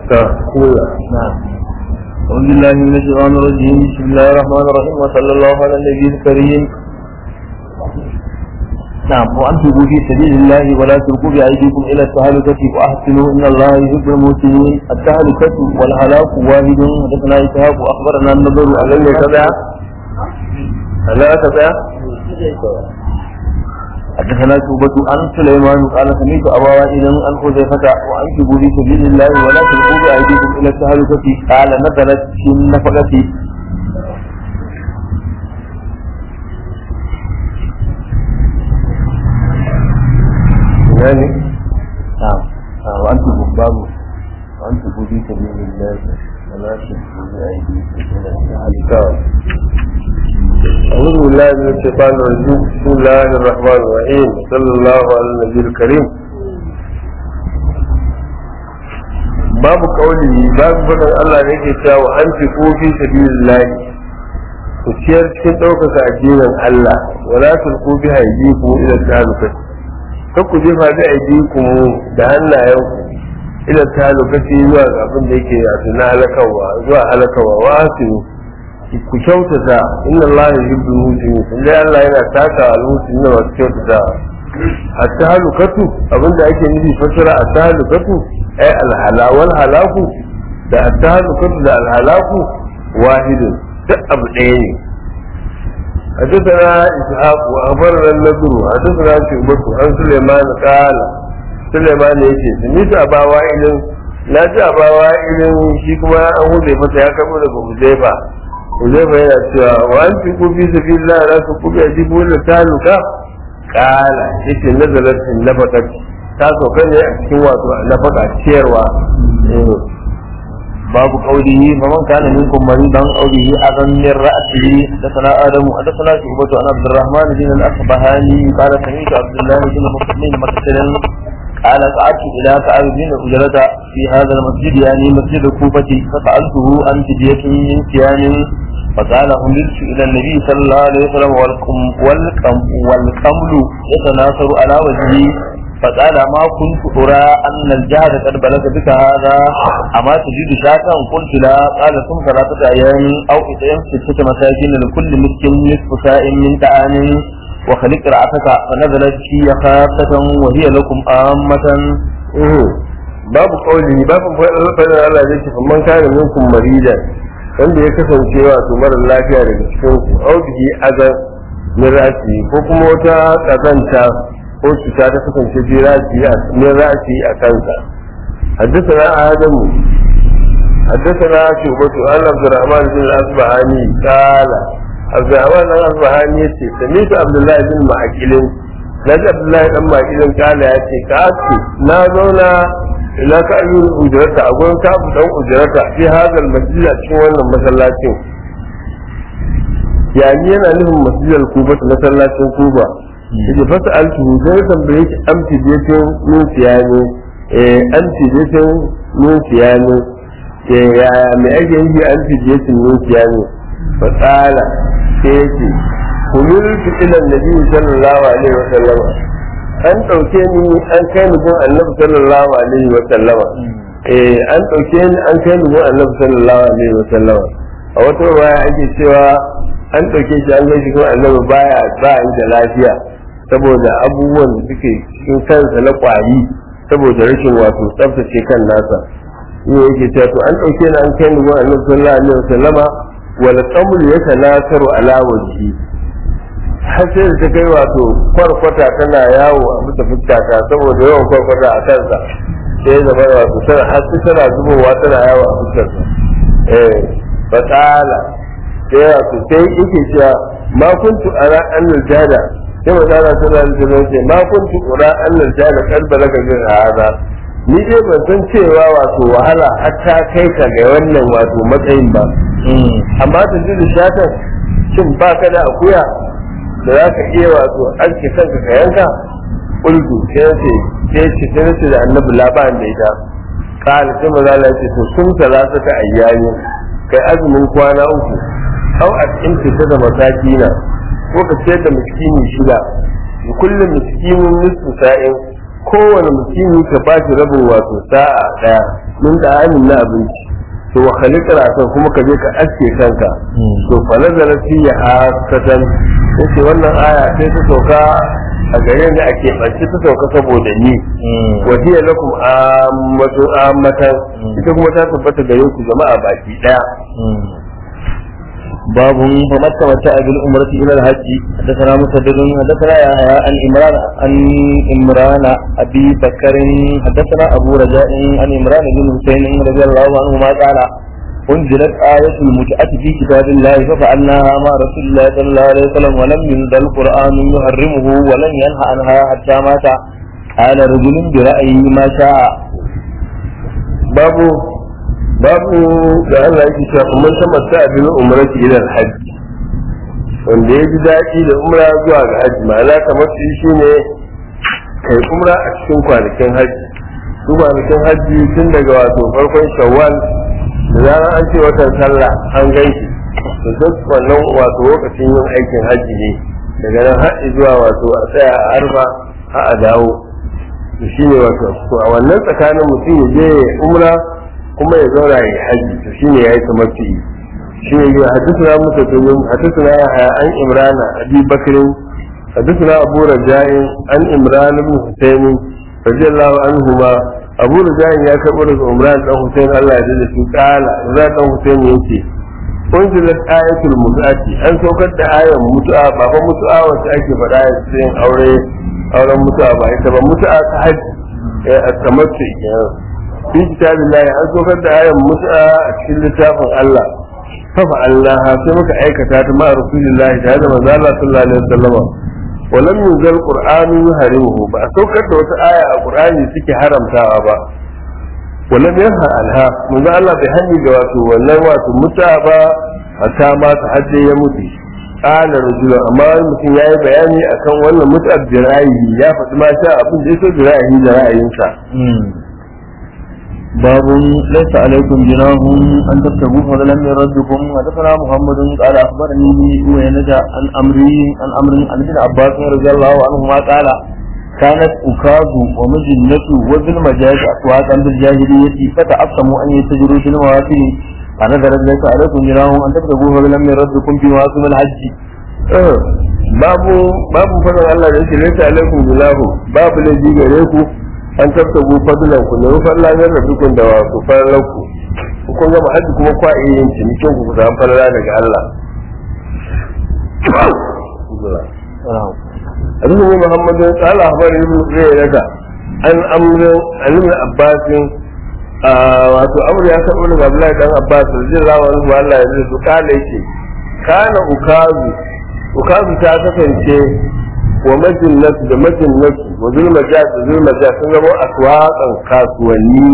ta kula نعم أعوذ بالله من الشيطان الرجيم بسم الله الرحمن الرحيم وصلى الله على النبي الكريم نعم وأنفقوا في سبيل الله ولا تلقوا بأيديكم إلى التهلكة وأحسنوا إن الله يحب المحسنين التهلكة والهلاك واحد حدثنا إسحاق وأخبرنا النضر على nan ne ka tsaya Allah ka tsaya حدثنا شعبة عن سليمان قال سمعت أبا وائل عن حذيفة وأنفقوا في سبيل الله ولا تلقوا بأيديكم إلى التهلكة قال نزلت في النفقة ina ne نعم آه، وأنفقوا باب وأنفقوا في سبيل الله ولا تلقوا بأيديكم إلى التهلكة أعوذ بالله من الشيطان الرجيم بسم الله الرحمن الرحيم صلى الله على النبي الكريم باب قوله باب فضل الله ne ke cewa wa an fi fi sabilillahi ku ciyar cikin ɗaukaka addinin Allah wala tulqu bi aydikum ila talukat kar ku jefa bi aydikum da hannayenku ila talukati zuwa ga abin da yake wato na halakawa zuwa halakawa wa asinu ku kyautata inna Allah yuhibbu al-muhsinin inda Allah yana taka al-muhsinin da masu kyautata at-tahlukatu abinda ake nufi fasara at-tahlukatu ay al-hala wal halaku da at-tahlukatu da al-halaku wahidun duk abu ɗaya ne حدثنا إسحاق وأخبرنا النضر حدثنا شعبة عن سليمان قال سليمان يجي سميت أبا وائل لا أبا وائل شيكما أهو زيفة يا كبر أبو زيفة Uzaifa yana cewa wa an fi kufi su fi la za su kufi a jibu da taluka kala yake nazarar in nafaka ta sauka ne a cikin wato nafaka ciyarwa babu qawlihi faman kana minkum maridan aw bihi adan min ra'sihi hadathana adamu hadathana shubatu an abdurrahman bin al-asbahani qala sami'tu abdullah bin muslim maktalan قال قعدت إلى كعب بن أجرة في هذا المسجد يعني مسجد الكوفة فسألته عن فدية من صيام فقال حملت إلى النبي صلى الله عليه وسلم والكم والكم والكمل يتناثر على وجهي فقال ما كنت أرى أن الجهد قد بلغ بك هذا أما تجد شاكا قلت لا قال ثم ثلاثة أيام أو إطعام ستة مساكين لكل مسكين نصف ساء من طعام وخلق رأسك فنزلت في خافة وهي لكم آمة babu kauli babu fadar Allah zai ce man kana minkum marida wanda ya kasance wato mara lafiya daga cikin ku au bihi azan min rasi ko kuma wata kazanta ko cuta ta kasance bi rasi min rasi a kansa حدثنا آدم حدثنا شعبة عن عبد الرحمن بن الأصبهاني قال عبد الرحمن بن الأصبهاني يتي سميت عبد الله بن معقل نجي عبد الله بن معقل قال يتي كاتي نازونا إلى كأيون أجرته أقول كأب دون أجرته في هذا المسجد أشوان المسلاتين يعني أنا لهم مسجد الكوبة مسلاتين كوبة إذا فسألته sai tambaye shi an fidetin min siyani eh an fidetin min siyani eh ya me ake yi an fidetin min siyani fa tsala sai yake kumultu ila nabi sallallahu alaihi wa sallama an dauke ni an kai ni gun annabi sallallahu alaihi wa sallama eh an dauke ni an kai ni gun annabi sallallahu alaihi wa sallama a wata ruwaya ake cewa an dauke shi an kai shi gun annabi baya ba da lafiya saboda abubuwan da suke cikin kansa na kwari saboda rashin wato tsaftace kan nasa ne yake cewa to an dauke ni an kai ni gun annabi sallallahu alaihi wa sallama wal qamul yatanasaru ala wajhi har sai da ta kai wato kwarkwata tana yawo a bisa fuskata saboda yawan kwarkwata a kansa sai zama wato tana har sai tana zubowa tana yawo a fuskarsa eh fatala sai wato sai yake cewa ma kuntu ara annal jada sai wadana tana da ce ma kuntu ara annal jada kar balaga min hada ni dai ban san cewa wato wahala har ta kai ka ga wannan wato matsayin ba amma ta ji da shatan shin ba ka da akuya da za ka iya wato aske kanka ka yanka ulgu sai ce sai ce sai ce da annabi laban da ita kala sai maza Allah ce to sun talata ta ayyani kai azumin kwana uku au a cikin fita da masakina ko ka ce da miskini shida kullum miskinin nisfu sa'in kowane mutumi ka ba shi rabin wato sa'a daya min da amin na abinci to wa khaliqar akan kuma ka je ka aske kanka to fa nazara fiya hasatan yace wannan aya sai ta sauka a gare ni a keɓance ta sauka saboda ni wa hiya lakum ammatu ammatan ita kuma ta tabbata gare ku jama'a baki daya باب فمن تمتع بالعمرة إلى الحج حدثنا مسدد حدثنا يحيى عن عمران عن عمران أبي بكر حدثنا أبو رجاء عن عمران بن حسين رضي الله عنهما قال أنزلت آية المتعة في كتاب الله ففعلناها مع رسول الله صلى الله عليه وسلم ولم ينزل القرآن يحرمه ولم ينهى عنها حتى مات قال رجل برأيه ما شاء babu babu da Allah yake cewa kuma tamatta bil umrati ila al-hajj wanda ya ji daɗi da umra zuwa ga hajji ma'ana kamar shi shine kai umra a cikin kwanakin hajji su kwanakin hajji tun daga wato farkon shawwal da zarar an ce watan sallah an gaishe to duk wannan wato lokacin yin aikin hajji ne daga nan har zuwa wato a tsaya a arfa har a dawo to shine wato to a wannan tsakanin mutum ya je ya umra kuma ya zauna ya haji to shine yayi tamattu shine ya hadithuna musa domin hadithuna ya haya an imrana abi bakrin hadithuna abu raja'in an imran ibn husayn radiyallahu anhuma abu raja'in ya karbo daga imran dan husayn Allah ya jalla shi kala imran dan husayn yace unzilat ayatul mut'ati an saukar da ayan mutu'a ba fa mutu'a wacce ake faɗa yin aure auren mutu'a ba ita ba mutu'a ta haji a tamattu fi kitabillahi an saukar da ayan mutu'a a cikin littafin Allah fa Allah sai muka aikata ta ma rasulillahi da da manzo Allah sallallahu alaihi wasallam ولم ينزل القرآن يحرمه ba a saukar da wata aya a Qur'ani suke haramtawa ba ولم ينهى عنها manzo Allah bai hani da wato wannan wato mutu'a ba hatta ma ta hadde ya mutu qala rajulun amma wani mutum ya yi bayani akan wannan mutu'ar da ra'ayi ya faɗi ma sha abin da ya so da ra'ayi da ra'ayinsa باب ليس عليكم جناح ان تكتبوا فضلا من ربكم حدثنا محمد قال اخبرني وينجى عن امري عن امر عن ابن عباس رضي الله عنهما قال كانت أكاظ ومجنة وذل مجاز أسواقا بالجاهلية فتعصموا أن يتجروا في المواسم فنزلت ليس عليكم جناح أن تكتبوا فضلا من ربكم في مواسم الحج babu babu fadin Allah da yake laisa alaikum bilahu babu laifi gare ku an tabtabu fadlan ku ne falla ne da dukun da wasu fallan ku ku kun gama haji kuma kwa iya yin cinikin ku ku samu falala daga Allah Abu Muhammad قال أخبر ابن زينة an amrin alimin abbasin wato amur ya karɓi daga Abdullahi dan Abbas radiyallahu anhu Allah ya zai kala yake kana ukazu ukazu ta kasance wa majinnatu da majinnatu wa zulmajat da zulmajat sun zama aswaqan kasuwanni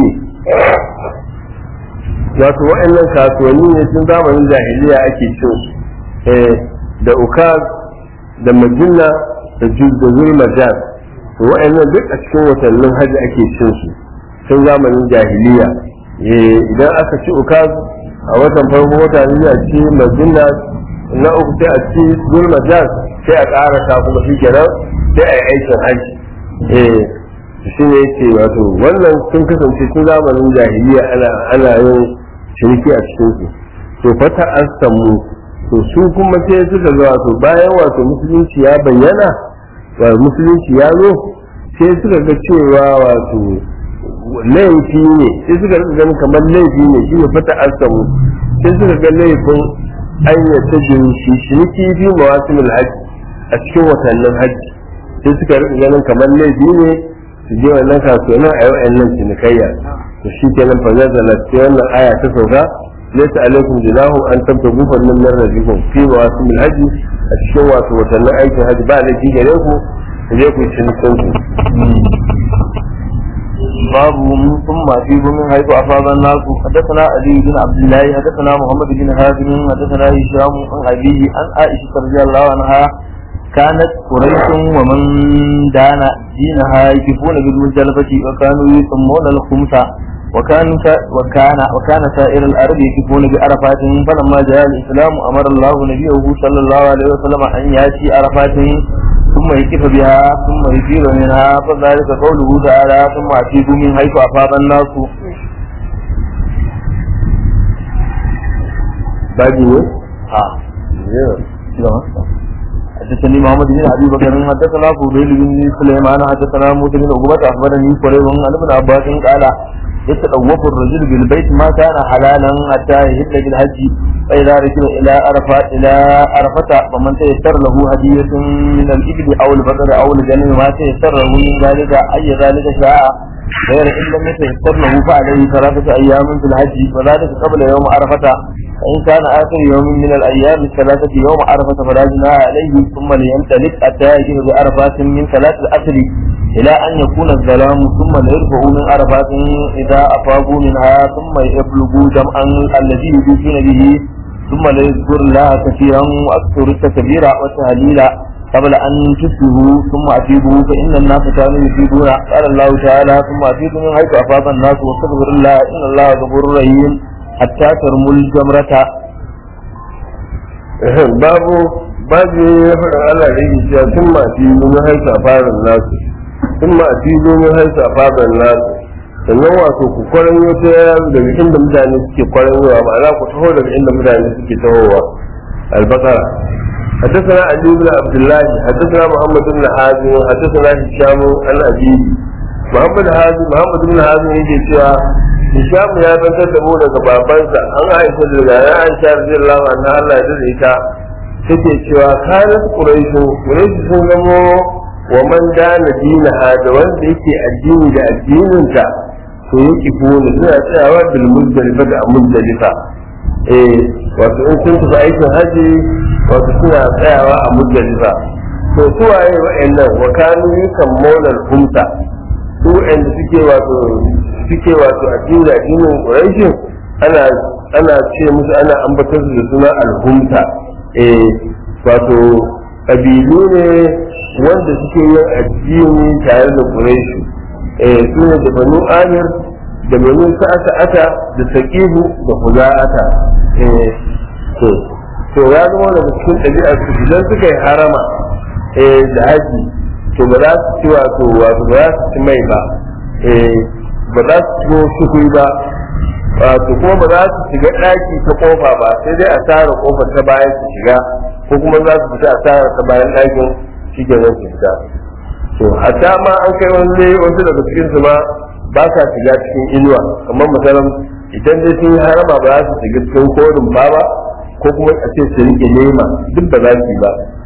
ne wato wa'annan kasuwanni ne tun zamanin jahiliya ake cin su da ukaz da majinna da zulmajat to wa'annan duk a cikin watannin hajji ake cin su tun zamanin jahiliya idan aka ci ukaz a watan farko wata ne a ci majinna na uku sai a ci zulma jas sai a ƙara ta kuma shi kenan sai a yi aikin haji eh shi ne yake wato wannan sun kasance tun zamanin jahiliya ana ana yin ciniki a cikin su to fata an samu to su kuma sai suka ga wato bayan wato musulunci ya bayyana wa musulunci ya zo sai suka ga cewa wato laifi ne sai suka ga ganin kamar laifi ne shi ne fata an samu sai suka ga laifin an ya ta jinsi ciniki fi mawasimul hajji a cikin watannin hajji sai suka rika ganin kamar laifi ne su je wannan kasuwannin a yau nan cinikayya to shi kenan fa nazala sai wannan aya ta sauka laysa alaikum jinahu an tabtagu fannin min rabbikum fi mawasimul hajji a cikin wato watannin aikin hajji ba laifi gare ku ku je ku yi cinikin ku باب ثم أجيب من حيث أفاض الناس حدثنا علي بن عبد الله حدثنا محمد بن هاشم حدثنا هشام عن أبيه عن عائشة رضي الله عنها كانت قريش ومن دان دينها يكفون بالمجلبة وكانوا يسمون الخمسة وكان وكان وكان سائر الأرض يكفون بعرفات فلما جاء الإسلام أمر الله نبيه صلى الله عليه وسلم أن يأتي عرفات ثم ثم يكف بها ثم يفيض منها فذلك قوله تعالى ثم أتيبوا من حيث أفاض الناس baji ne آه. حدثني محمد بن ابي بكر حدثنا فضيل بن سليمان حدثنا موسى بن عقبة اخبرني قريب عن ابن عباس قال يتطوف الرجل بالبيت ما كان حلالا حتى يهل بالحج فاذا ركب الى عرفات الى عرفة فمن تيسر له هدية من الابل او البقر او الجنم ما تيسر له من ذلك اي ذلك شاء غير ان لم يتيسر له فعليه ثلاثة ايام في الحج وذلك قبل يوم عرفة فإن كان آخر يوم من الأيام الثلاثة يوم عرفة فلا جناح عليه ثم ليمتلك حتى يجد بعرفات من ثلاث الأسر إلى أن يكون الظلام ثم ليرفعوا من عرفات إذا أفاضوا منها ثم يبلغوا جمعا الذي يجوزون به ثم ليذكر الله كثيرا وأكثر التكبير والتهليل قبل أن تسلموا ثم أفيدوا فإن الناس كانوا يفيدون قال الله تعالى ثم أفيدوا من حيث أفاض الناس واستغفر الله إن الله غفور رحيم hatta tarmul jamrata babu babu ya faɗa Allah da yake cewa sun ma fi mun haisa farin nasu sun ma fi mun haisa farin nasu sannan wato ku kwaran wata daga inda mutane suke kwaran yawa ma'ana ku taho daga inda mutane suke tahowa albakara حدثنا علي بن عبد الله حدثنا محمد بن حازم حدثنا هشام عن أبيه محمد حازم محمد بن حازم يجي cewa Hisham ya bantar da mu daga babansa an aisha daga ya aisha radiyallahu anha Allah ya dade ita take cewa kanat quraishu quraishu sun zamo wa man dana dinaha da wanda yake addini da addinin ta to yake kone suna tsayawa bil muzdalifa da muzdalifa eh wato in sun tafi aikin haji wato suna tsayawa a muzdalifa to su waye wa'annan wa kanu yusammuna al-humsa su wa'anda suke wato suke wato addini da addinin Quraishin ana ana ce musu ana ambatar su da suna alhumta eh wato kabilu ne wanda suke yin addini tare da Quraishi eh su ne da Banu Amir da Banu Sa'ata da Saqibu da Huza'ata eh to to ya zama daga cikin ɗabi'ar su idan suka yi harama eh da haji to ba za su ci wato wato ba za su ci mai ba eh ba za su shigo shuhuri ba wato kuma ba za su shiga ɗaki ta kofa ba sai dai a tara kofar ta bayan su shiga ko kuma za su fita a tara ta bayan ɗakin shi ke zan fita to hatta ma an kai wani wasu daga cikin su ma ba sa shiga cikin inuwa kamar misalan idan dai sun yi harama ba za su shiga cikin korin ba ba ko kuma a ce su rike nema duk ba za su yi ba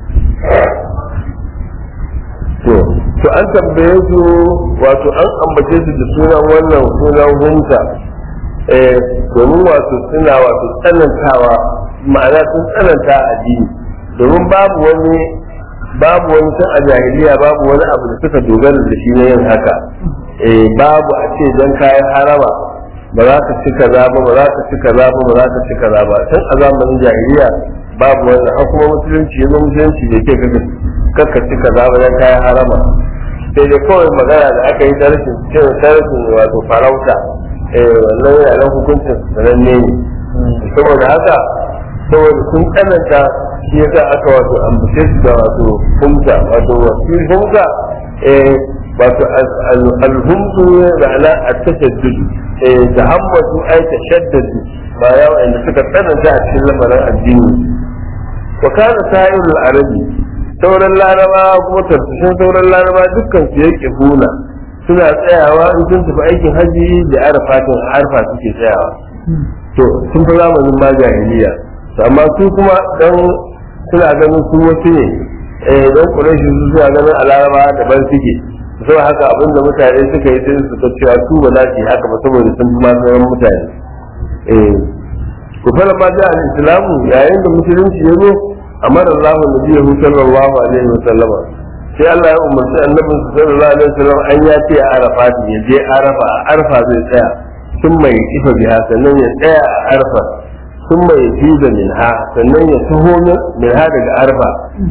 to to an tambaye su wato an ambace su da sunan wannan sunan hunta eh domin wato suna wato tsanantawa ma'ana sun tsananta a addini domin babu wani babu wani tun a jahiliya babu wani abu da suka dogara da shi na yin haka eh babu a ce dan kayan harama ba za ka ci kaza ba ba za ka ci kaza ba ba za ka ci kaza ba tun a zamanin jahiliya babu wannan har kuma musulunci ya zo musulunci da ke kaga kakka ci kaza ba dan kayan harama sai dai kawai magana da aka yi ta rashin cin rashin wato farauta eh wannan yana nan hukuncin sananne ne saboda haka saboda sun tsananta shi yasa aka wato ambace su da wato humza wato wasu humza eh wato alhumzu ma'ana at-tashaddud eh tahammatu ay tashaddadu ba ya wanda suka tsananta a cikin lamarin addini wa kana sa'irul arabi sauran laraba kuma tartashin sauran laraba dukkan su yake huna suna tsayawa in sun tafi aikin haji da arfatin arfa suke tsayawa to sun fi zamanin ma jahiliya amma su kuma dan suna ganin su wasu ne eh dan quraishi su suna ganin a laraba daban suke sau haka abinda mutane suka yi sai su ta cewa su ba za su yi haka ba saboda sun fi ma sauran mutane eh ku fara ma da al-islamu yayin da musulunci ya zo amara Allah nabiyahu sallallahu alaihi wa sallama sai Allah ya umarci annabin sallallahu alaihi wa sallam an ya ce a arafa ya je arafa a arafa zai tsaya sun mai kifa biya sannan ya tsaya a arafa sun mai fi da minha sannan ya taho minha daga arafa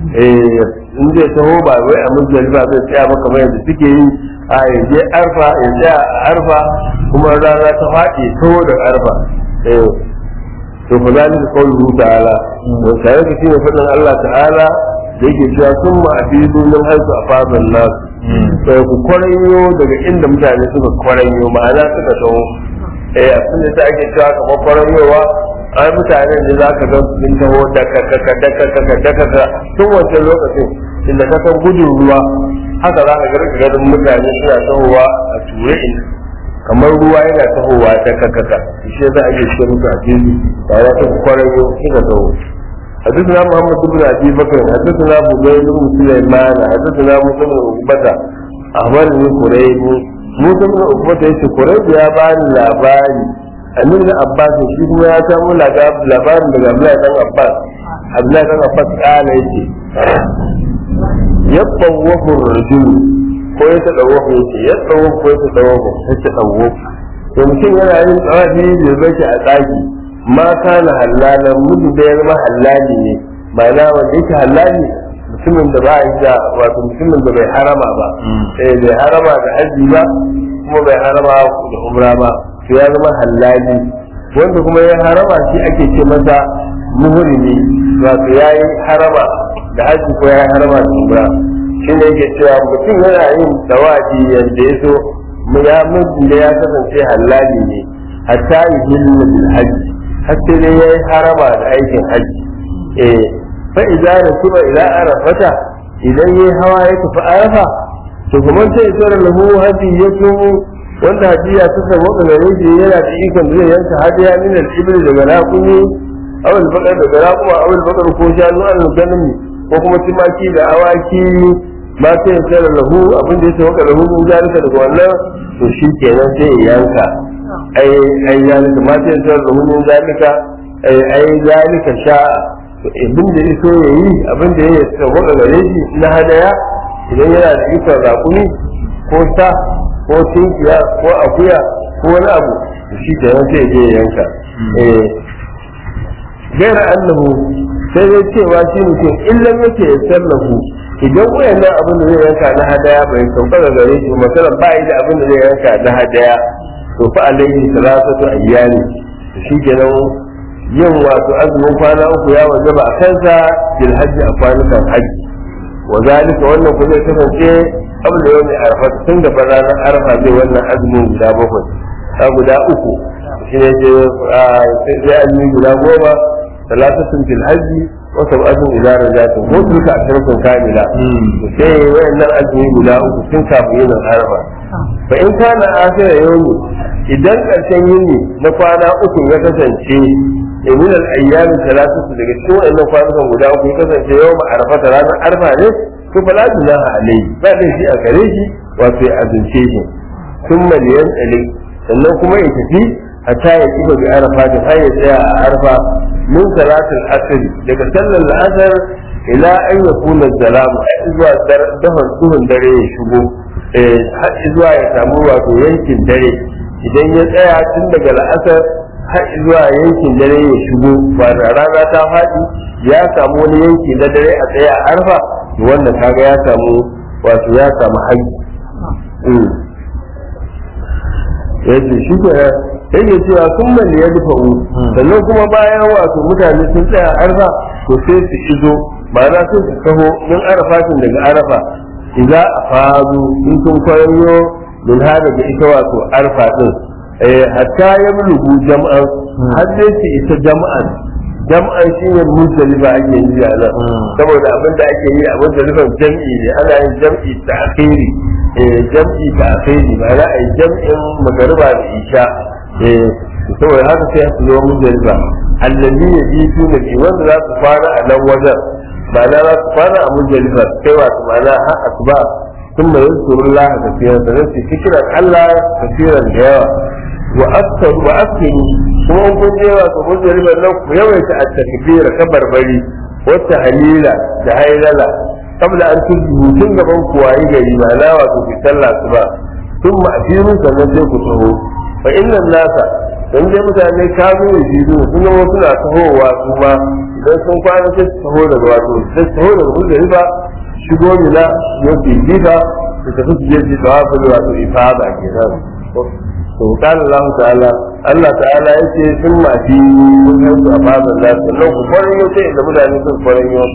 in zai taho ba wai a muzdalifa zai tsaya ba kamar yadda suke yi a ya je arfa ya tsaya a arfa kuma rana ta faɗi taho daga arfa to fa zalika qawluhu ta'ala wa sai ka shine fadin Allah ta'ala da yake cewa sun ma fi sunan haisu a fadon nasu sai ku kwaranyo daga inda mutane suka kwaranyo ma'ana suka taho eh abin da ake cewa kamar kwaranyowa ai mutanen da za ka ga sun taho daka kaka daka kaka daka ka tun wancan lokacin inda ka san gudun ruwa haka za ka ga ganin mutane suna tahowa a ture in kamar ruwa yana tahowa daka kaka shi za a iya ce musu a fili ba ya ta kwaranyo suka taho حدثنا محمد بن ابي بكر حدثنا بغير بن سليمان حدثنا موسى بن عقبة أخبرني قريب موسى بن عقبة يشي قريب يا باني لاباني أمين بن عباس shi kuma ya samu labarin daga Abdullahi dan Abbas Abdullahi dan Abbas kana yace yatawafu rajul ko ya tadawafu yace yatawafu ko ya tadawafu ya tadawafu to mutum yana yin tsawafi da zai a tsaki ma kana halalan mudu da ya zama halali ne ma'ana wanda yake halali mutumin da ba a yi da wato mutumin da bai harama ba eh bai harama da haji ba kuma bai harama da umra ba to ya zama halali wanda kuma ya harama shi ake ce masa muhrimi wato ya yi harama da haji ko ya yi harama da umra shi ne yake cewa mutum yana yin tawaji yadda ya so ya mutum da ya kasance halali ne hatta yi hillu bil haji har sai dai ya yi harama da aikin haji eh fa idza rasuba ila arafata idan yayi hawa ya tafi arafa to kuma sai sai lahu haji ya tumu wanda hajiya ta samu da gare shi yana da ikon zai yanka hajiya min al-ibli daga raƙumi aw al-baqar daga raƙuma aw al-baqar ko shanu al-ganami ko kuma timaki da awaki ma sai sai lahu abin da ya samu lahu mun zalika daga wannan to shi kenan sai ya yanka ai ai zalika ma sai sai lahu mun zalika ai ai zalika sha'a abin da ya so ya yi abin da ya samu da gare shi na hadaya idan yana da ikon raƙumi ko sa ko tinkiya ko akuya ko wani abu shi ke nan sai je yanka gaira annahu sai dai cewa shi mutum illan yake ya sallahu idan wayannan abin da zai yanka na hadaya bai sauka ga gare shi masalan ba da abin da zai yanka na hadaya to fa alaihi salatu ayyani shi ke nan yin wato azumin kwana uku ya wajaba a kansa bil hajji a kwanukan hajji wa zalika wannan ku zai kasance abu da yau arfa tun da ranar arfa zai wannan azumin guda bakwai a guda uku shi ne ce sai azumi guda goma talatatun fil hajji wa sab'atun idza rajatun ko duka ashirin kamila sai wayannan azumi guda uku tun kafin yin arfa fa in kana akhira yawmi idan karshen yini na kwana uku ya kasance min al-ayyam thalathatu daga cikin wannan kwanukan guda uku ya kasance yawma arfa ranar arfa ne to fa la junaha alayhi ba da shi a gare shi wato ya azunce shi thumma liyan sannan kuma ya tafi hatta ya kiba bi arafa da har ya tsaya a arfa min salatul asr daga sallar asr ila an yakuna zalamu zuwa dahon duhun dare ya shigo har zuwa ya samu wato yankin dare idan ya tsaya tun daga la'asar har zuwa yankin dare ya shigo ba da rana ta faɗi ya samu wani yanki na dare a tsaye a arfa wanda kaga ya samu wato ya samu haƙƙi ya ce shi ke yake cewa sun mali ya dufa sannan kuma bayan wato mutane sun tsaya arfa to sai su izo ma'ana sai su taho min arafatin daga arafa idan a faru in sun kwayo min hada da ita wato arfa din hatta ya bulugu jam'an har dai su isa jam'an jam'an shi ne muzdalifa ake yi a nan saboda abin da ake yi a muzdalifan jam'i ne ana yin jam'i ta akhiri jam'i ta akhiri ba za a yi jam'in magariba da isha saboda haka sai su zo muzdalifa allazi ya ji su ne wanda za su fara a nan wajen ma'ana za su fara a muzdalifa sai wato ma'ana har asuba ثم يذكر الله كثيرا فنفسي فكرا الله كثيرا جوا واكثر واكثر kuma kun je wa ku mun zari nan ku yawaita at-takbira kabar bari wata halila da haylala kabla an tuzu tun gaban ku wayi gari ma na wa ku sallah su ba tun ma asiru sannan sai ku taho fa inna nasa dan dai mutane ka zo da shi zo sun zama suna tahowa su ma idan sun kwana sai su taho daga wato sai su taho daga mun zari ba shigo mina ya fi gida su tafi su je su tawafin wato ifada kenan to kan Allah ta'ala Allah ta'ala yake sun mafi sun su a fadar da sannan ku kwarin yau sai da mutane sun kwarin yau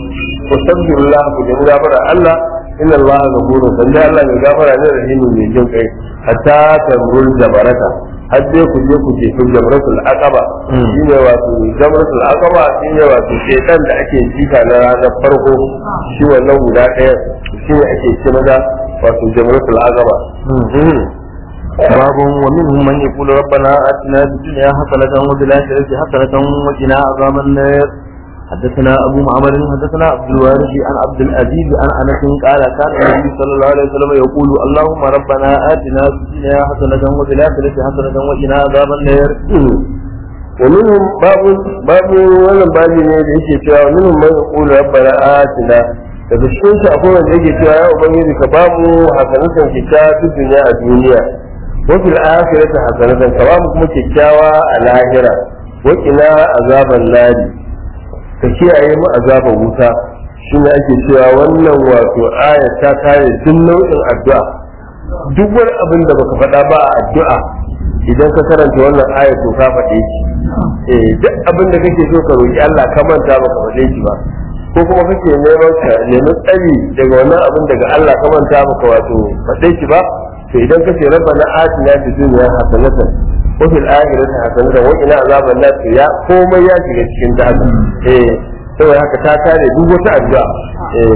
wastaghfirullah ku da gafara Allah inna Allah ghafurun dan Allah mai gafara ne rahimu mai jin kai hatta tamrul jabarata har dai ku je ku jefi jamratul aqaba shine wato jamratul aqaba shine wato shedan da ake jika na ranar farko shi wannan guda ɗaya shine ake ce maza wato jamratul aqaba باب ومنهم من يقول ربنا آتنا في الدنيا حسنة وفي الآخرة حسنة وقنا عذاب النار حدثنا أبو معمر حدثنا عبد الوارث عن عبد العزيز عن أنس قال كان النبي صلى الله عليه وسلم يقول اللهم ربنا آتنا في الدنيا حسنة وفي الآخرة حسنة وقنا عذاب النار ومنهم باب باب wannan babi ne da yake cewa minhum man yaqulu rabbana atina daga cikin shi akwai wanda yake cewa ya ubangiji ka bamu hasanatan kika fi duniya a duniya wa fil akhirati hasanatan ka bamu kuma kikkiawa a lahira wa qina azaban nari ka kiyaye mu azaban wuta shine ake cewa wannan wato aya ta kare duk nau'in addu'a duk wani abin da baka faɗa ba a addu'a idan ka karanta wannan aya to ka faɗe shi eh duk abin da kake so ka roki Allah ka manta baka faɗe shi ba ko kuma kake neman ka nemi tsari daga wannan abin daga Allah ka manta baka wato faɗe shi ba to idan kace rabbana atina fid dunya hasanatan wa fil akhirati hasanatan wa qina azaban nar to ya komai ya shiga cikin ta haka eh saboda haka ta kare duk wata addu'a eh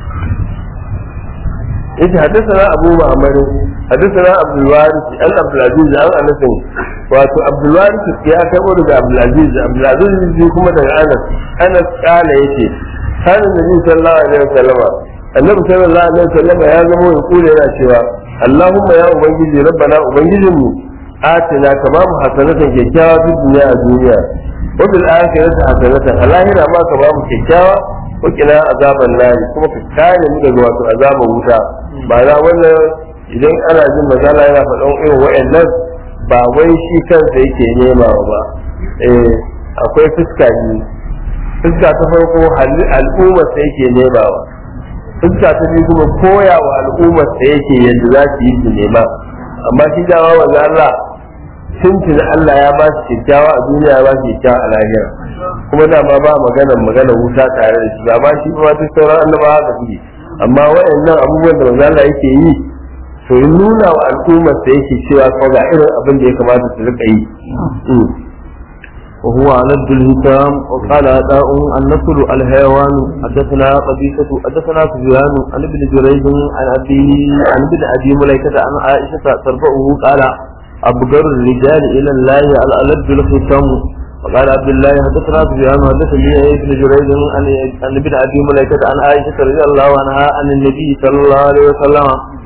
yace haddathana Abu Muhammad haddathana Abdul Warith an Abdul Aziz an Anas wato Abdul Warith ya karbo daga Abdul Aziz Abdul Aziz kuma daga Anas Anas kala yace kana Nabi sallallahu alaihi wasallam Annabi sallallahu alaihi wasallam ya zama ya kula yana cewa Allahumma ya ubangiji rabbana ubangijinmu atina kama mu hasanatan kyakkyawa fi duniya a duniya wa bil akhirati hasanatan a lahira ma ka ba mu kyakkyawa wa kina azaban nari kuma ka kare mu daga wato azaban wuta ba na wannan idan ana jin mazala yana faɗan irin wa'annan ba wai shi kansa yake nema ba eh akwai fuska ne fuska ta farko al'ummar sa yake nemawa fuska ta biyu kuma koya wa al'ummar sa yake yadda za su yi su nema amma shi dama wanda Allah tuntun Allah ya ba su kyakkyawa a duniya ya ba su kyakkyawa a lahira kuma dama ba maganar maganar wuta tare da shi ba ma shi ba duk sauran annabawa da suke amma waɗannan abubuwan da manzo Allah yake yi to in nuna wa al'ummar sa yake cewa ko ga irin abin da ya kamata su rika yi وهو على الهتام وقال أداء النصر الحيوان حدثنا قبيصة حدثنا سفيان عن ابن جريج عن أبي عن ابن أبي مليكة عن عائشة ترفعه قال أبقر الرجال إلى الله الألد الختام وقال عبد الله حدثنا سفيان حدثني ابن جريج عن عن ابن أبي مليكة عن عائشة رضي الله عنها عن النبي صلى الله عليه وسلم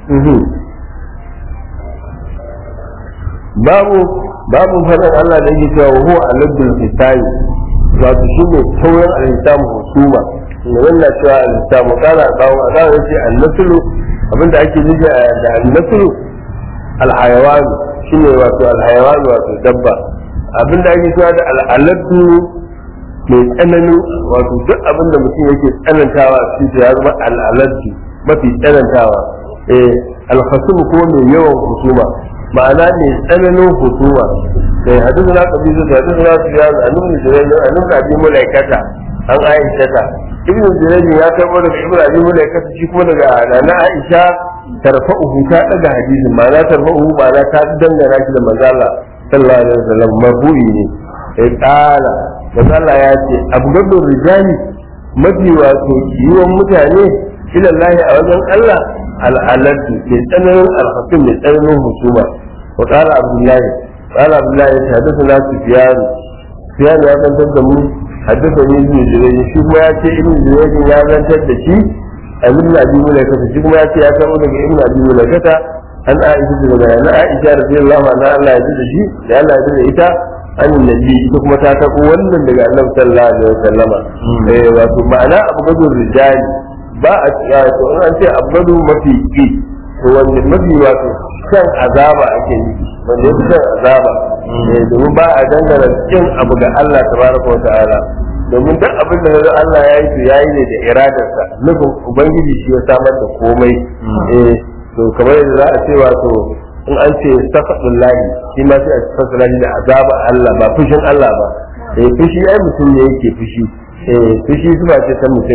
babu babu fadin Allah da yake cewa huwa al-abdul hisabi wato shi ne taurin al-hisam husuma ne wannan cewa al-hisam kana bawo a zai ce al-naslu abinda ake nufi da al-naslu al-hayawan shine wato al-hayawan wato dabba abinda ake cewa da al-aladu mai tsananin wato duk abinda mutum yake tsanantawa shi ya zama al-aladu mafi tsanantawa eh al-khasum ko mai yawan husuma ma'ana ne tsananin husuma sai hadisi na kabilu da hadisi na su yana a nuna jirage a nuna abin mulaikata an aisha ta ibn jirage ya karbo daga ibn abin mulaikata shi kuma daga nana aisha tarfa'uhu ta daga hadisin ma'ana tarfa'uhu ma'ana ta dangana shi da manzala sallallahu alaihi wasallam marfu'i ne sai kala manzala ya ce abgadun rijali mafi wato yiwon mutane ilallahi a wajen Allah al'alatu mai tsananin alhakim mai tsananin husuma wa qala abdullahi qala abdullahi ya hadasa na sufyan sufyan ya zantar da mu haddasa ni ibn jurayj shi kuma ya ce ibn jurayj ya zantar da shi ibn abi mulaikata shi kuma ya ce ya kamo daga ibn abi mulaikata an aisha daga na aisha radiyallahu anha Allah ya ji da shi da Allah ya ji da ita an nabi ita kuma ta tabo wannan daga annabi sallallahu alaihi wasallama eh wato ma'ana abu gudun rijali ba a tsaya to in an ce abgadu mafi ki to wanda mafi wato kan azaba ake nufi wanda yake kan azaba eh domin ba a dangana kin abu ga Allah tabaraka wa ta'ala domin duk abin da kaga Allah ya yi to yayi ne da iradarsa nufin ubangiji shi ya samar da komai eh to kamar yadda za a ce wato in an ce safadullahi shi ma sai a fasala da azaba Allah ba fushin Allah ba eh fushi ai mutum ne yake fushi eh fushi zuba ce ta mutum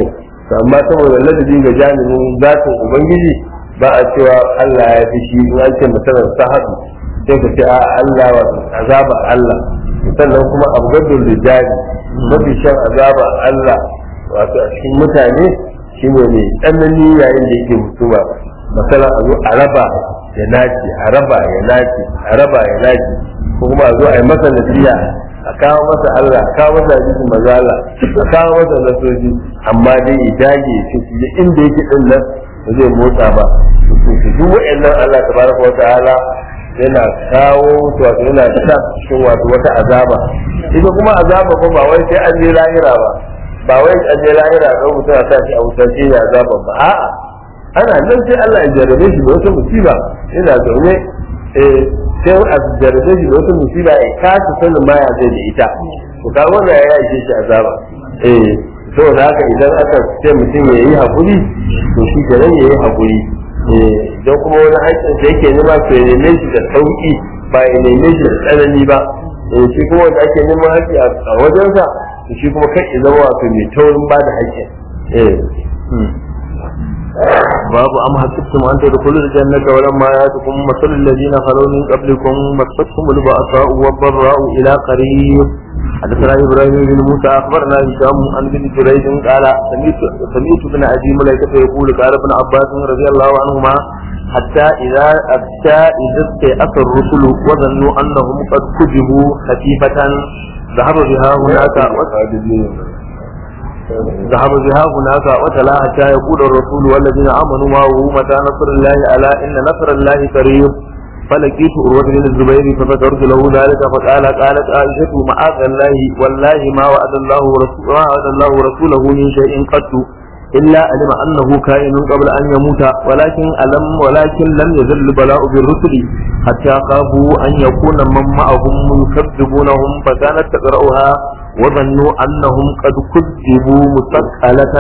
amma saboda ladabi ga jami'in zatin ubangiji ba a cewa Allah ya fi shi in an ce misalan sahadu sai ka ce a Allah wa azaba Allah sannan kuma abgadul rijali mafi shan azaba Allah wato a cikin mutane shine ne tsanani yayin da yake mutuwa masala a zo a raba ya naci a raba ya naci a raba ya naci ko kuma a zo a yi masa nasiya a kawo masa Allah a kawo masa hadisin mazala a kawo masa nasoji amma dai ya dage shi su je inda yake din nan ba zai motsa ba to duk wa'annan Allah tabaraka wa ta'ala yana kawo wato yana sa cikin wato wata azaba ita kuma azaba ko ba wai sai an je lahira ba ba wai an je lahira ga mutum a sa shi a wutar shi ya azaba ba a'a ana nan sai Allah ya jarrabe shi da wata musiba yana zaune eh sai a jarrabe shi da wata musiba ya kasa sanin ma ya zai da ita to ka wannan ya ishe shi azaba eh saboda haka idan aka ce mutum ya yi hakuri to shi kenan ya yi hakuri don kuma wani haƙƙin da yake nema to ya neme shi da sauƙi ba ya neme shi da tsanani ba shi kuma wanda ake neman haƙƙi a wajensa to shi kuma kai ya zama wato mai taurin ba da haƙƙin باب أم حسبتم أن تدخلوا الجنة ولما يأتكم مثل الذين خلوا من قبلكم مستهم البأساء والضراء إلى قريب حدثنا إبراهيم بن موسى أخبرنا هشام عن بن جريج قال سمعت سمعت ابن أبي مليكة يقول قال ابن عباس رضي الله عنهما حتى إذا حتى إذا استيأس الرسل وظنوا أنهم قد كذبوا خفيفة ذهب بها هناك ذهب بها هناك وتلا حتى يقول الرسول والذين امنوا معه متى نصر الله الا ان نصر الله قريب فلقيت عروة بن الزبير فذكرت له ذلك فقال قالت عائشة معاذ الله والله ما وعد الله ورسوله ما وعد الله رسوله من شيء قط إلا علم أنه كائن قبل أن يموت ولكن ألم ولكن لم يزل البلاء بالرسل حتى خافوا أن يكون من معهم يكذبونهم فكانت تقرأها وظنوا أنهم قد كذبوا مثقلة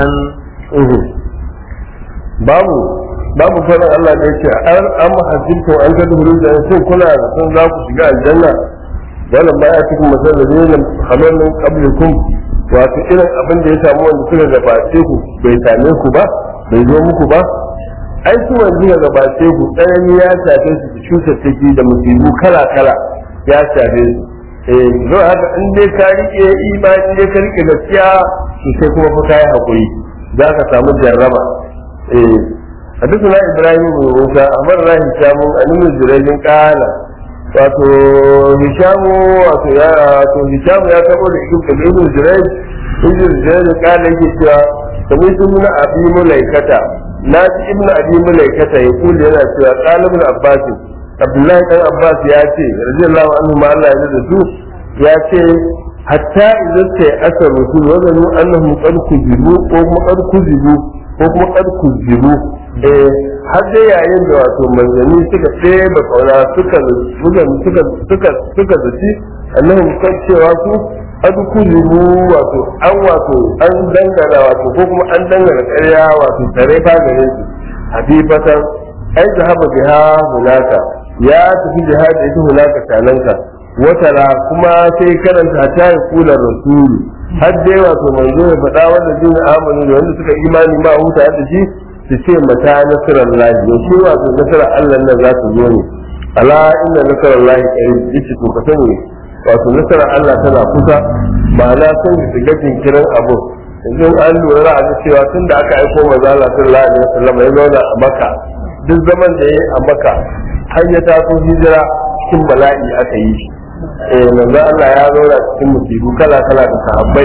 babu babu fara Allah da yake an an mahajjinta an ga duhuru da sun kula da sun za ku shiga aljanna wannan ma ya cikin masalar da ne kamar nan qablikum wato irin abin da ya samu wanda suka gabace ku bai same ku ba bai zo muku ba ai su wanda suka gabace ku tsanani ya shafe su cutar take da musibu kala kala ya shafe su eh zo haka in dai ka rike imani dai ka rike gaskiya to sai kuma fa kai hakuri za ka samu jarraba eh حدثنا ابراهيم بن موسى امرنا هشام عن ابن جريج قال wato hishamu wato ya wato hishamu ya tabo da ibn da ibn jurayj ibn jurayj kana yake cewa kamar sun nuna abi mulaikata na ji ibn abi mulaikata ya kula yana cewa qala ibn abbas abdullahi dan abbas ya ce radiyallahu anhu ma Allah ya da su ya ce hatta idan sai aka rusul wa zanu annahum qad kuzibu ko kuma qad kuzibu ko kuma qad kuzibu eh har dai yayin da wato manzanni suka tsaye da kauna suka suka suka suka suka zaci annahum kan cewa su qad kuzibu wato an wato an dangana wato ko kuma an dangana ƙarya wato tare fa gare su habibatan ai zahaba biha hunaka ya tafi jihadi ita hunaka tananka watara kuma sai karanta ta yi kula rasulu har dai wato manzo ya faɗa wanda jin amanu da wanda suka imani ma huta da shi su ce mata nasarar lahi ya ce wato nasarar Allah nan za su zo ne ala inna nasarar lahi qarib yace to ka sani wato nasarar Allah tana kusa ma'ana sun shiga jinkirin abu yanzu an lura a cewa tun da aka aiko manzo Allah sallallahu alaihi wasallam ya zauna a Makka duk zaman da ya yi a Makka har ya taso hijira cikin bala'i aka yi shi eh manzo Allah ya zauna cikin musibu kala kala da sahabbai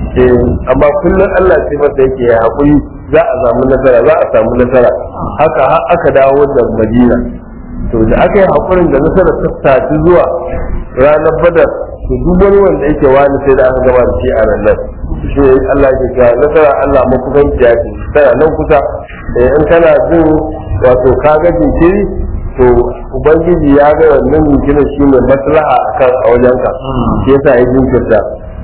eh amma kullum Allah sai masa yake ya hakuri za a samu nasara za a samu nasara haka har aka dawo da Madina to da aka yi hakurin da nasara ta tafi zuwa ranar Badar to duk wani wanda yake wani sai da aka gama da shi a nan shi Allah ke cewa nasara Allah makusanci ya ce tana nan kusa eh in kana jin wato kaga jinkiri to ubangiji ya ga wannan jinkirin shi ne maslaha akan a wajenka shi yasa ya jinkirta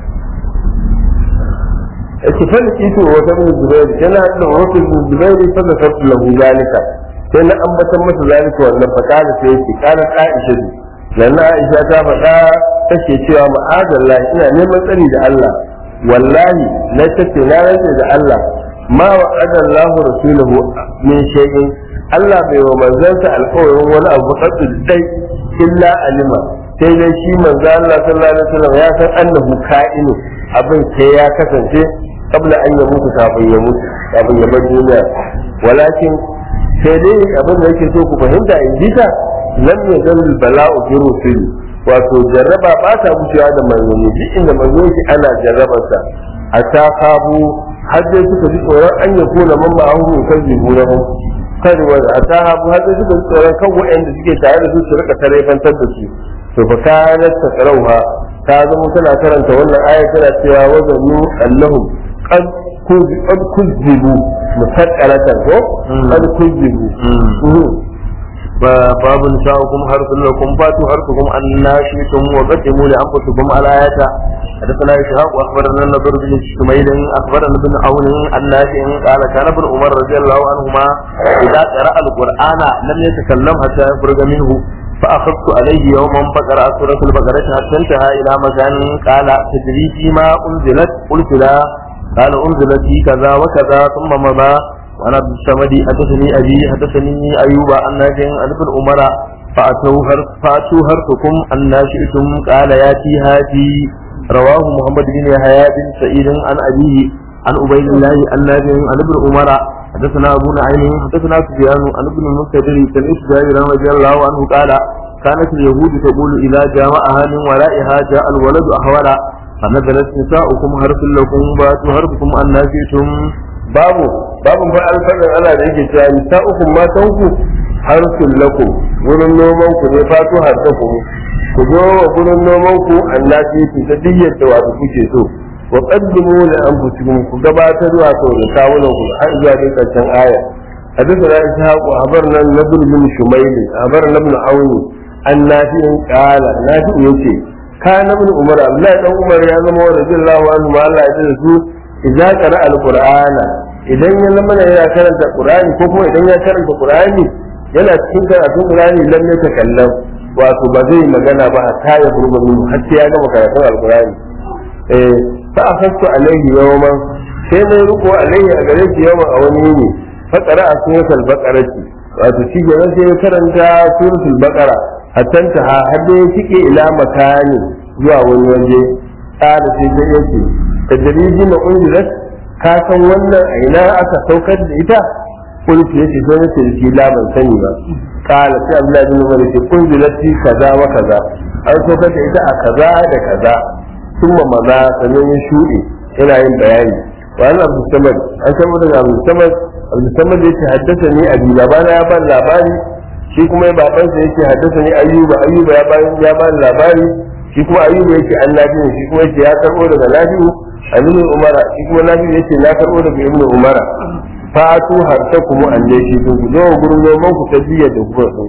yake fa kitu wa ibn zubair kana da wasu ibn zubair fa da sabtu lahu zalika sai na ambatan masa zalika wannan fa kana sai yake kana aisha lanna aisha ta faɗa take cewa ma'azallah ina neman tsari da Allah wallahi na tace na rantsa da Allah ma wa'ada Allahu rasulahu min shay'in Allah bai wa manzansa alƙawarin wani abu kaddu dai illa alima sai dai shi manzo Allah sallallahu alaihi wasallam ya san annahu ka'inu abin sai ya kasance kabla an ya mutu kafin ya mutu kafin ya bar duniya walakin sai dai abin da yake so ku fahimta in ji ta lam yazal bala'u bi rusuli wato jarraba ba ta wucewa da manzanni duk inda manzo yake ana jarrabarsa a ta kabu har dai suka ji tsoron an ya kuna man ma'ahu kan jibunahum kan wanda a ta habu har dai suka ji tsoron kan waɗanda suke tare da su su rika tarayfantar da su to fa kanat takrauha ta zama tana karanta wannan aya tana cewa wazannu annahum qad qad kuzibu musaqqalatan ko qad kuzibu باب نساؤكم حرث لكم فاتوا حرثكم أن شئتم وقدموا لأنفسكم على آياته حدثنا إسحاق وأخبرنا النضر بن شميل أخبرنا ابن عون عن نافع قال كان ابن عمر رضي الله عنهما إذا قرأ القرآن لم يتكلم حتى يخرج منه فأخذت عليه يوما فقرأ سورة البقرة حتى انتهى إلى مكان قال تدري فيما أنزلت قلت لا قال أنزلت في كذا وكذا ثم مضى وأنا عبد الصمد حدثني أبي حدثني أيوب عن نافع عن ابن عمر فأتوا هرف فأتوا هرفكم أن شئتم قال ياتي هاتي رواه محمد بن يحيى بن سعيد عن أبيه عن عبيد الله عن نافع عن ابن عمر حدثنا أبو نعيم حدثنا سفيان عن ابن المنكدر سمعت جابر رضي الله عنه قال كانت اليهود تقول إذا جامعها من ورائها جاء الولد أحولا فنزلت نساؤكم حرف لكم واتوا حرفكم أن شئتم babu babu fa alfaɗin Allah da yake cewa nisa'ukum matanku harsun lakum wurin noman ku ne fatu harsakum ku zo wa wurin noman ku annabi ku ta diyyar da wato kuke so wa qaddimu li anfusikum ku gabatar wato da kawunan ku har zuwa dai karshen aya حدثنا إسحاق أخبرنا النبي بن شميل أخبرنا ابن عون عن نافع قال نافع يتي كان ابن عمر عبد الله بن عمر يا زما رضي الله عنه ما الله يجزيه idza qara alqur'ana idan ya lamana yana karanta qur'ani ko kuma idan ya karanta qur'ani yana cikin karatun qur'ani lam yatakallam wato ba zai magana ba ta ya burba min har sai ya gama karatun alqur'ani eh fa afastu alaihi yawman sai mai ruku alaihi a gare shi yawman a wani ne fa qara'a suratul baqarati wato shi ke sai ya karanta suratul baqara hatta ta har da ya cike ila makani zuwa wani waje ƙara sai dai yake da dalili na unzilat ka san wannan a ina aka saukar da ita kulki yace sai na tilki la ban sani ba kala sai Abdullahi bin Umar yace unzilat fi kaza wa kaza an saukar da ita a kaza da kaza kuma maza sanan ya shuɗe yana yin bayani wa an Abu Samad an san daga Abu Samad Abu Samad yace haddasa ni abi labana ya ban labari shi kuma babansa yake haddasa ni Ayyuba Ayyuba ya ban ya ban labari shi kuma Ayyuba yake annabi shi kuma yake ya karbo daga Nafi'u Aminu Umara shi kuma Nafi'u yace na karbo daga Ibn Umara fatu harta kuma alle shi kun ku zo gurin noman ku ta biya da kuma din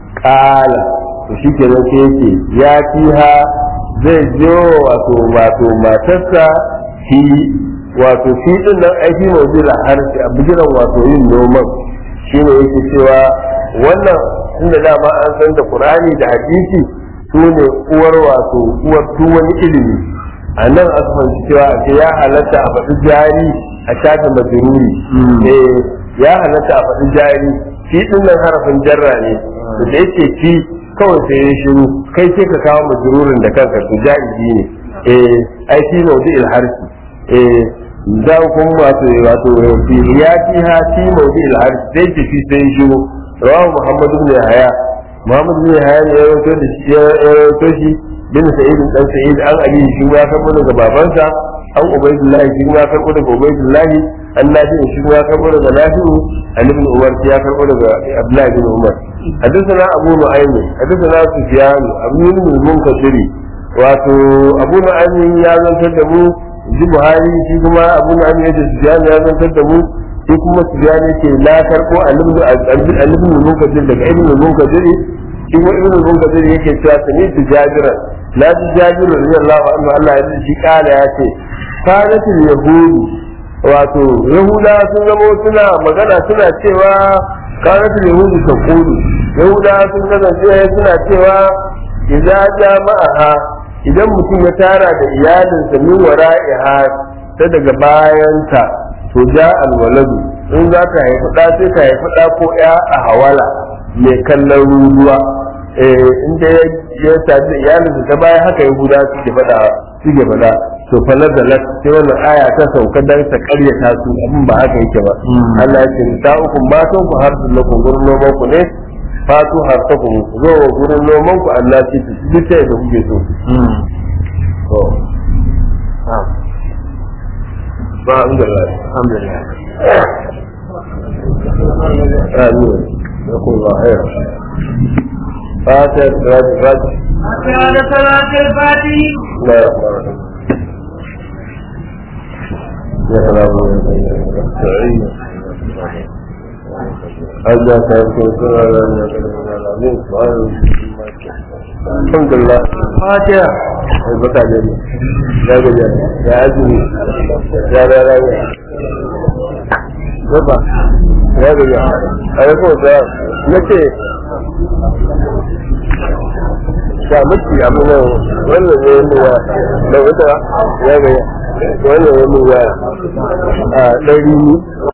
kala to shi ke sai yake ya fiha zai jo wato wato matarsa fi wato fi din nan aiki mawjila harfi a bijiran wato yin noman shine yake cewa wannan tunda dama an san da Qur'ani da hadisi su ne uwar wato uwar duk wani ilimi a nan aka fahimci cewa a ce ya halatta a faɗi jari a shafe majururi eh ya halatta a faɗi jari fi ɗin nan harafin jarra ne da da yake fi kawai sai ya shiru kai sai ka kawo majururin da kanka to jaizi ne eh ai fi mawdi il harfi eh za ku wato wato fi ya fi ha fi mawdi il harfi sai ce fi sai ya shiru rawahu muhammadu ibn yahya muhammadu ibn yahya ne ya rawaito da shi ya rawaito shi bin sa'id dan sa'id an abi shi ya karbo daga babansa an ubaidullahi shi ya karbo daga ubaidullahi an nafi shi ya karbo daga nafi'u an ibn umar ya karbo daga abdullahi bin umar حدثنا أبو نعيم حدثنا سفيان أبو المنكدر wato abu na'amin ya zantar da mu ji buhari shi kuma abu na'amin ya ce sufiyan ya zantar da mu shi kuma sufiyan yake la karko alibin munkadir daga ibn munkadir shi kuma ibn munkadir yake cewa sani su jabiran la ji jabiru radiyallahu anhu Allah ya shi kala ya ce kanatul yahudu wato yahuda sun zama suna magana suna cewa kanatul yahudu taqulu yahuda sun kasance suna cewa idza jama'aha idan mutum ya tara da iyalinsa min wara'iha ta daga bayanta to ja alwaladu in za ka haifi ɗa sai ka haifi ɗa ko ya a hawala mai kallon ruruwa in da ya sadu iyalinsa ta baya haka ya guda suke faɗa suke faɗa to falar da lat sai wannan aya ta sauka dan ta karyata su abin ba haka yake ba Allah ya ce ta uku matan ku har su lakum gurin noman ku ne fatu har ta ku zo wa gurin noman ku Allah ce su duk sai da kuke so to ba alhamdulillah alhamdulillah amin يقول الله خير فاتح راجع راجع كان صلاة الفاتح لا يقبل يا سلام سعيد أجا سيكون الحمد لله فاتحة البكاء جميل يا جميل يا عزمي يا لا لا Yaba, ya gaja, a yi kowace na ce, ga miki amina wannan ne yin ya da wata ya gaja, wannan ne yin ya a ɗari